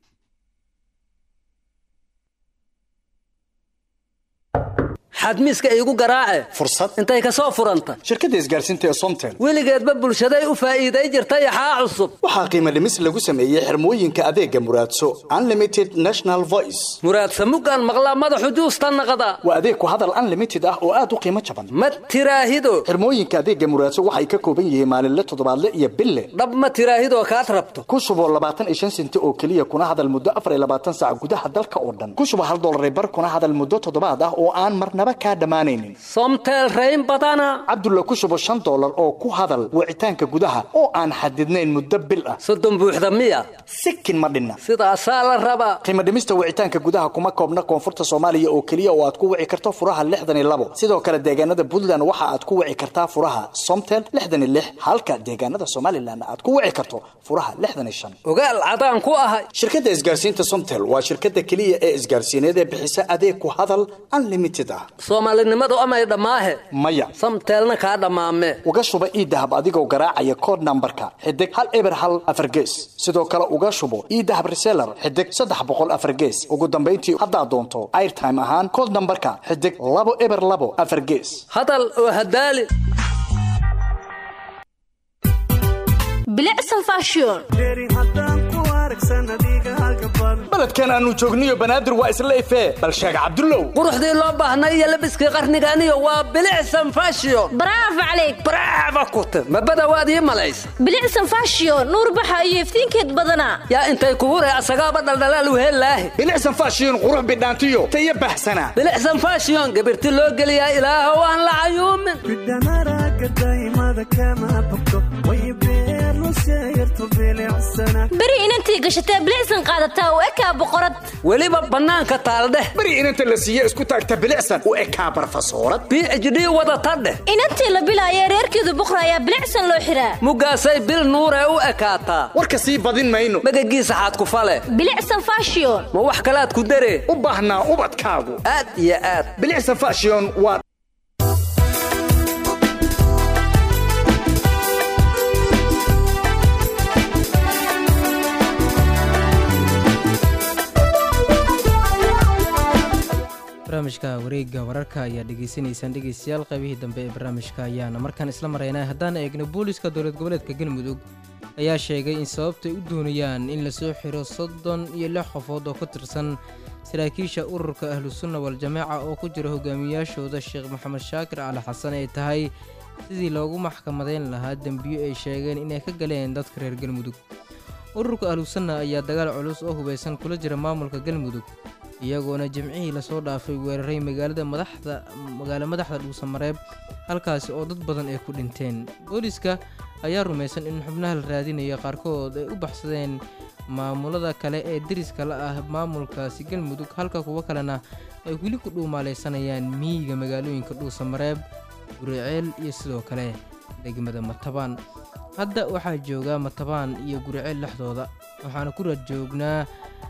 xadmiiska iigu garaace fursad intay ka soo furanta shirkadda isgaarsiinta ee somtel weligeedba bulshaday u faa'iiday jirtay axaa cusub waxaa qiimo dhimis lagu sameeyey xirmooyinka adeega muraadso unlimited national voice muraadsa muggaan maqlaa madaxu juusta naqda waa adeeg ku hadal unlimited ah oo aad u qiimo jaban ma tiraahido xirmooyinka adeega muraadso waxay ka kooban yihiin maalinle toddobaadle iyo bille dhab ma tiraahidoo kaad rabto ku shubo labaatan iyo shan senti oo keliya kuna hadal muddo afar iyo labaatan saac gudaha dalka oo dhan ku shubo hal dollar bar kuna hadal muddo toddobaad ah oo aan marnaba kaa dhammaanaynin somtel rayn badana cabdulla ku shubo shan dollar oo ku hadal wicitaanka gudaha oo aan xadidnayn muddo bil ah soddon buuxda miya sikin ma dhinna sidaasaa la rabaa qiimo dhimista wicitaanka gudaha kuma koobna koonfurta soomaaliya oo keliya oo aad ku wici karto furaha lixdan iyo labo sidoo kale deegaanada puntland waxa aad ku wici kartaa furaha somtel lixdan iyo lix halka deegaanada somalilan aad ku wici karto furaha lixdan iyo shan ogaal cadaan ku ahay shirkadda isgaarsiinta somtel waa shirkadda keliya ee isgaarsiineed ee bixisa adeeg ku hadal unlimited ah soomaalinimadu amay dhammaahe maya samteelna kaa dhammaame uga shuba iidahab adigoo garaacaya kood nambarka xidig hal eber hal afar gees sidoo kale uga shubo iidahab reseller xidig saddex boqol afar gees ugu dambayntii haddaad doonto airtime ahaan kood nambarka xidig labo eber labo afar gees hadal oo hadaali bilicsan fashion baledkan aanu joogniyo banaadir waa isla ifee bal sheeg cabdullow quruxdii loo baahnay iyo labiskii qarniganiyo waa bilicsan fashion bravo calayk bravo kute mabada waad ii malaysa bilicsan fashion nuur baxa iyo iftiinkeed badanaa yaa intay kugu ree asagaaba dhaldhalaal wehelaahe bilicsan fashion qurux bidhaantiyo tayo baxsanaa bilicsan fashion gabirti loo geliyaa ilaahow aan la cayuumin beri inantii gashatee bilicsan qaadataa u ekaa boqorad weliba bannaanka taaldheh beri inanta la siiye isku taagta bilicsan u ekaa barfasoorad b h d wadata dheh inantii la bilaaya reerkeedu buqra ayaa bilicsan loo xiraa mugaasay bil nuuree u ekaataa warka sii badin mayno magagiisa xaad ku fale bilicsan fashion ma wax kalaad ku daree u baahnaa ubadkaagu aad iyo aad bilicsan fashion waa barnaamijka wareegga wararka ayaa dhegaysanaysaan dhegaystayaal qaybihii dambe ee barnaamijka ayaana markaan isla maraynaa haddaan eegno booliska dowlad goboleedka galmudug ayaa sheegay in sababtay u doonayaan in lasoo xiro soddon iyo lix qofood oo ka tirsan saraakiisha ururka ahlusunna wal-jamaaca oo ku jira hogaamiyaashooda sheekh maxamed shaakir cali xasan ay tahay sidii loogu maxkamadeyn lahaa dembiyo ay sheegeen inay ka galeen dadka reer galmudug ururka ahlusunna ayaa dagaal culus oo hubaysan kula jira maamulka galmudug iyagoona jimcihii lasoo dhaafay weeraray magaalada madaxda magaalo madaxda dhuusamareeb halkaasi oo dad badan ay ku dhinteen booliska ayaa rumaysan in xubnaha la raadinaya qaarkood ay u baxsadeen maamulada kale ee deriska la ah maamulkaasi galmudug halka kuwo kalena ay weli ku dhuumaalaysanayaan miyiga magaalooyinka dhuusamareeb guriceel iyo sidoo kale degmada matabaan hadda waxaa joogaa matabaan iyo guriceel dhexdooda waxaana ku raad joognaa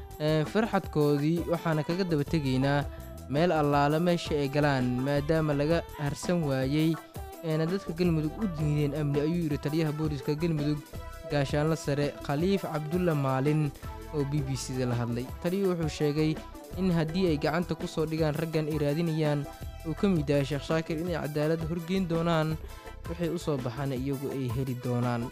farxadkoodii waxaana kaga daba tegaynaa meel allaale meesha ay galaan maadaama laga harsan waayey eena dadka galmudug u diideen amni ayuu yidhi taliyaha booliska galmudug gaashaanla sare khaliif cabdulla maalin oo b b c da la hadlay taliyuu wuxuu sheegay in haddii ay gacanta ku soo dhigaan raggan ay raadinayaan uu ka mid yahay sheekh shaakir inay cadaalad horgeyn doonaan waxay u soo baxaan iyagu ay heli doonaan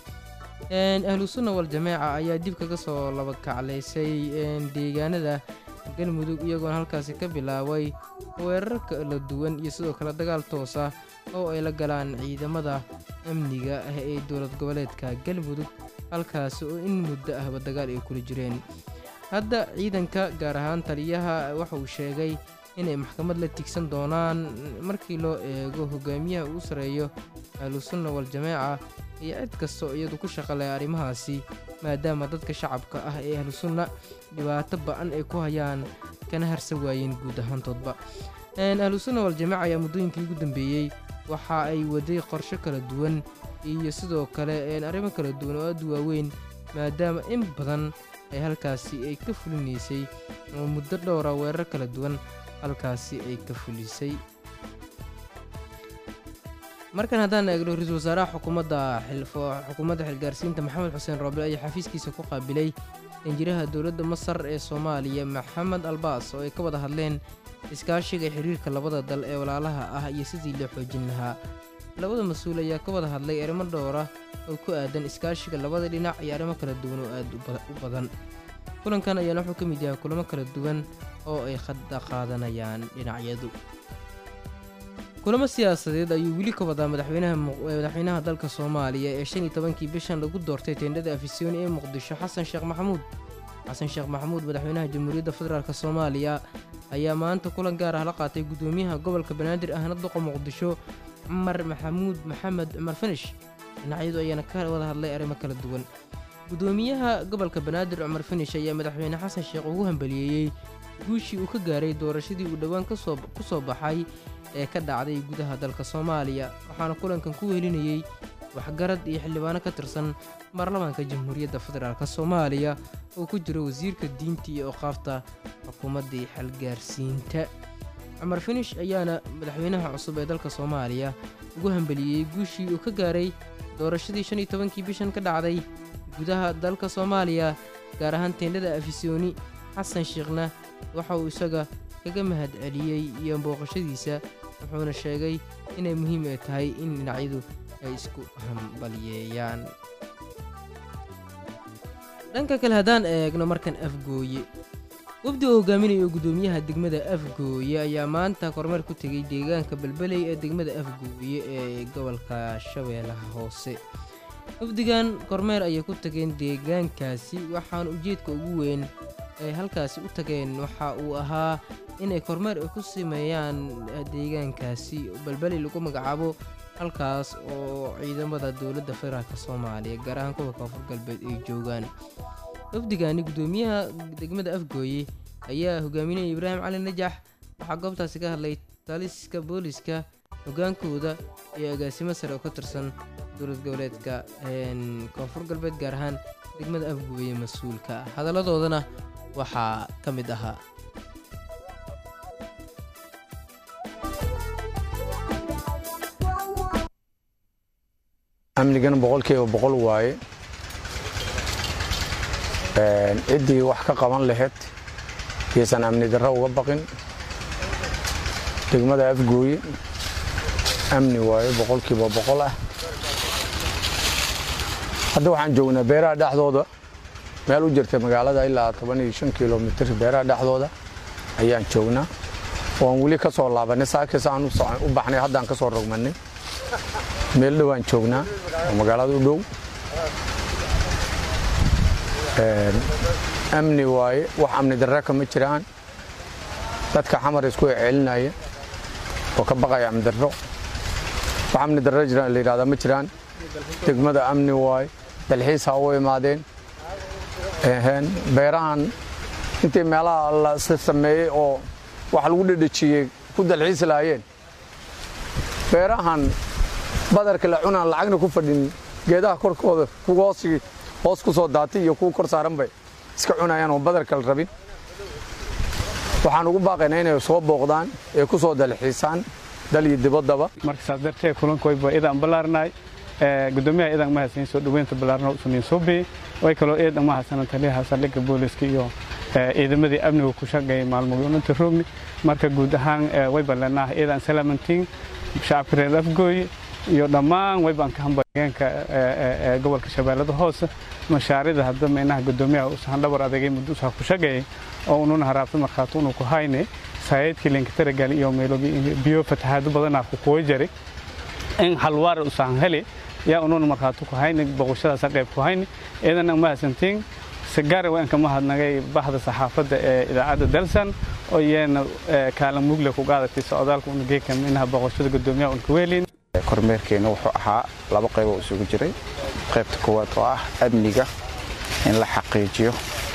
ahlusunna wal-jamaaca ayaa dib kaga soo laba kaclaysay deegaanada galmudug iyagoona halkaasi ka bilaabay weerar kala duwan iyo sidoo kale dagaal toosa oo ay la galaan ciidamada amniga ah ee dowlad goboleedka galmudug halkaasi oo in muddo ahba dagaal ay kula jireen hadda ciidanka gaar ahaan taliyaha waxa uu sheegay inay maxkamad la tigsan doonaan markii loo eego hogaamiyaha uu sareeyo ahlusunna wal-jamaaca iyo cid kastoo iyadu ku shaqaleh arrimahaasi maadaama dadka shacabka ah ee ahlusunna dhibaato ba-an ay ku hayaan kana harsan waayeen guud ahaantoodba ahlusunna waljamaaca ayaa muddooyinkii ugu dambeeyey waxa ay waday qorsho kala duwan iyo sidoo kale arrimo kala duwan oo aad u waaweyn maadaama in badan ay halkaasi ay ka fulinaysay oo muddo dhowra weerar kala duwan halkaasi ay ka fulisay markan haddaan eegno ra-iisul wasaaraha xukuumadda xukuumadda xilgaarsiinta maxamed xuseen rooble ayaa xafiiskiisa ku qaabilay danjiraha dowladda masar ee soomaaliya maxamed albaas oo ay ka wada hadleen iskaashiga xiriirka labada dal ee walaalaha ah iyo sidii loo xoojin lahaa labada mas-uul ayaa ka wada hadlay arrimo dhowra oo ku aadan iskaashiga labada dhinac iyo arrimo kala duwan oo aad u badan kulankan ayaana wuxuu ka mid yahay kulamo kala duwan oo ay khadda qaadanayaan dhinacyadu kulamo siyaasadeed ayuu weli ka wadaa madaxweynaha dalka soomaaliya ee shan iyo tobankii bishan lagu doortay teendhada afisyooni ee muqdisho xasan sheekh maxamuud xasan sheekh maxamuud madaxweynaha jamhuuriyadda federaalk soomaaliya ayaa maanta kulan gaar ah la qaatay gudoomiyaha gobolka banaadir ahna duqa muqdisho cumar maxamuud maxamed cumar fanish dhinacyadu ayaana ka wada hadlay arrimo kala duwan gudoomiyaha gobolka banaadir cumar fanish ayaa madaxweyne xasan sheekh ugu hambaliyeeyey guushii uu ka gaaray doorashadii uu dhowaan ku soo baxay ee ka dhacday gudaha dalka soomaaliya waxaana kulankan ku wehelinayey waxgarad iyo xildhibaano ka tirsan baarlamaanka jamhuuriyadda federaalk soomaaliya oo ku jiro wasiirka diinta iyo oqaafta xukuumaddii xalgaarsiinta cumar finish ayaana madaxweynaha cusub ee dalka soomaaliya ugu hambeliyey guushii uu ka gaaray doorashadii shan iyo tobankii bishan ka dhacday gudaha dalka soomaaliya gaar ahaan teendhada afisyooni xasan sheekhna waxa uu isaga kaga mahad celiyey iyo booqashadiisa wuxuuna sheegay inay muhiim ay tahay in dhinacyadu ay isku hambalyeeyaan dhanka kale haddaan eegno markan afgooye wafdi oo hogaaminayo gudoomiyaha degmada afgooye ayaa maanta kormeer ku tegey deegaanka belbeley ee degmada afgooye ee gobolka shabeellaha hoose wafdigan kormeer ayay ku tageen deegaankaasi waxaana ujeedka ugu weyn ay halkaasi u tageen waxa uu ahaa inay kormeer ay ku sameeyaan deegaankaasi belbeley lagu magacaabo halkaas oo ciidamada dowladda federaalk soomaaliya gaar ahaan kuwa koonfur galbeed ay joogaan wafdigani gudoomiyaha degmada afgooye ayaa hogaaminaya ibraahim cali najax waxaa goobtaasi ka hadlay taliska booliska hogaankooda iyo agaasimo sare oo ka tirsan dowlad goboleedka koonfur galbeed gaar ahaan degmada afgooye mas-uulka ah hadalladoodana waxaa ka mid ahaa amnigana boqolkiiba boqol waaye ciddii wax ka qaban lahayd yaysan amni darro uga baqin degmada afgooye amni waaye boqolkiiba boqol ah hadda waxaan joognaa beeraha dhexdooda meel u jirta magaalada ilaa toban iyo shan kilomitir beeraha dhexdooda ayaan joognaa waan weli ka soo laabanay saakis aan u baxnay haddaan ka soo rogmanay meel dhowaan joognaa oo magaalada u dhow amni waaye wax amni darra kama jiraan dadka xamar isku celinaya oo ka baqaya amni darro wax amni darro jira la yidhahdaa ma jiraan degmada amni waaye dalxiis ha u imaadeen beerahan intii meelaha la sameeyey oo wax lagu dhedhejiyey ku dalxiis lahaayeen beerahan badarka la cunaan lacagna ku fadhin geedaha korkooda kuwa hoosii hoos ku soo daatay iyo kuwa kor saaran bay iska cunayaan oo badarka la rabin waxaan ugu baaqaynaa inay soo booqdaan ee ku soo dalxiisaan dal iyo dibaddaba marka saas darteed kulankoyba idaan ballaarnaay gudoomiyaha idan ma haysan soo dhaweynta ballaarna usuniin suubi way kaloo eedan ma haysan taliyaha saldhigga booliska iyo ciidamadii amniga ku shaqeeyay maalmoodinta roogni marka guud ahaan way ballanaa iidan salaamantiin shacabka reer afgooye iyo dhammaan waybaan ka hambalgeenka gobolka shabeellada hoose mashaarida hadda meynaha gudoomiyaha usahan dhabar adagay muddo usaha ku shaqeeyay oo ununa haraabta markhaati unu ku hayne saayidkii linkataragal iyo meelogi biyo fatahaado badanaa ku kuwa jaray in halwaar usahan heli yaa ununa markhaati ku hayne boqoshadaasa qayb ku hayne iidan ma hasantiin sigaari waan kama hadnagay bahda saxaafadda ee idaacadda dalsan oo iyana kaalin mugle ku qaadatay socdaalka una geeka minaha boqoshada gudoomiyaha un kuweelin kormeerkeena wuxuu ahaa laba qayb oo isugu jiray qaybta koowaad oo ah amniga in la xaqiijiyo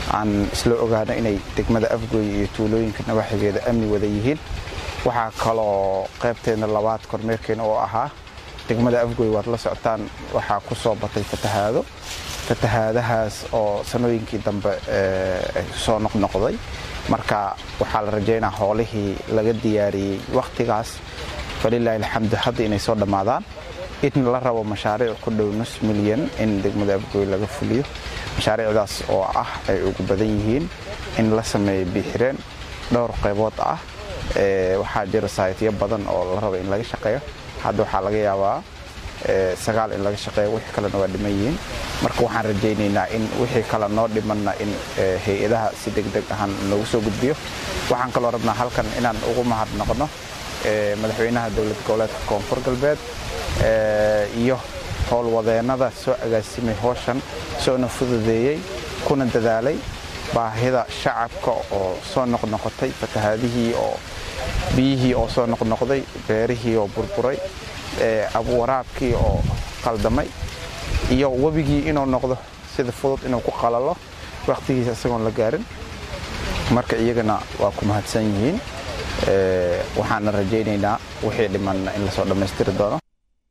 aan isla ogaano inay degmada afgooye iyo tuulooyinka nawaaxigeeda amni wada yihiin waxaa kaloo qaybteena labaad kormeerkeena oo ahaa degmada afgooye waad la socotaan waxaa ku soo batay fatahaado fatahaadahaas oo sanooyinkii dambe soo noqnoqday marka waxaa la rajaynaa hoolihii laga diyaariyey wakhtigaas falilaahi alxamdu hadda inay soo dhammaadaan in la rabo mashaariic ku dhow nus milyan in degmada afgooy laga fuliyo mashaariicdaas oo ah ay ugu badan yihiin in la sameeyo biixireen dhowr qaybood ah waxaa jira saaytyo badan oo la rabo in laga shaqeeyo hadda waxaa laga yaabaa sagaal in laga shaqeeyo wixii kalena waa dhiman yihiin marka waxaan rajaynaynaa in wixii kale noo dhimanna in hay-adaha si degdeg ahaan loogu soo gudbiyo waxaan kaloo rabnaa halkan inaan ugu mahad noqno madaxweynaha dowlad goboleedka koonfur galbeed iyo howlwadeennada soo agaasimay howshan soona fududeeyey kuna dadaalay baahida shacabka oo soo noqnoqotay fatahaadihii oo biyihii oo soo noqnoqday beerihii oo burburay waraabkii oo qaldamay iyo webigii inuu noqdo sida fudud inuu ku qalalo wakhtigiisa isagoon la gaarin marka iyagana waa ku mahadsan yihiin waxaana rajaynaynaa wixii dhimanna in lasoo dhammaystiri doono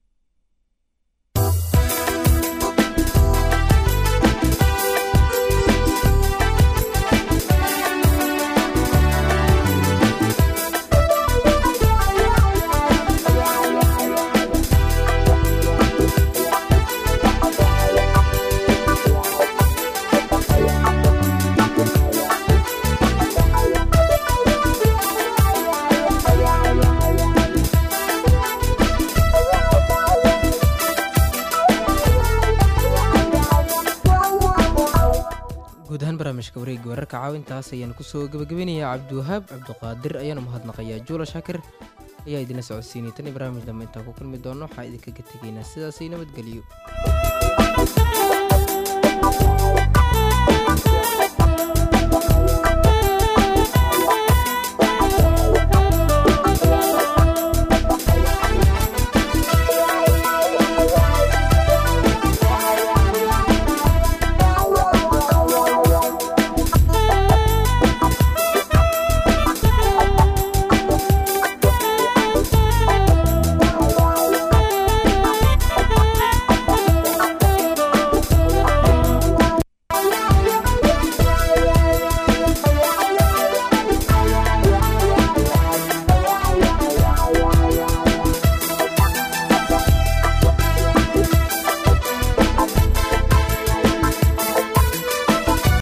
guud ahaan barnaamijka wareegga wararka caawintaas ayaan kusoo gabagabinayaa cabdiwahaab cabdiqaadir ayaana mahadnaqayaa juula shaakir ayaa idinla socodsiinay tan iyo barnaamij dambe intaan ku kulmi doono waxaa idinkaga tegaynaa sidaasay nabadgeliyo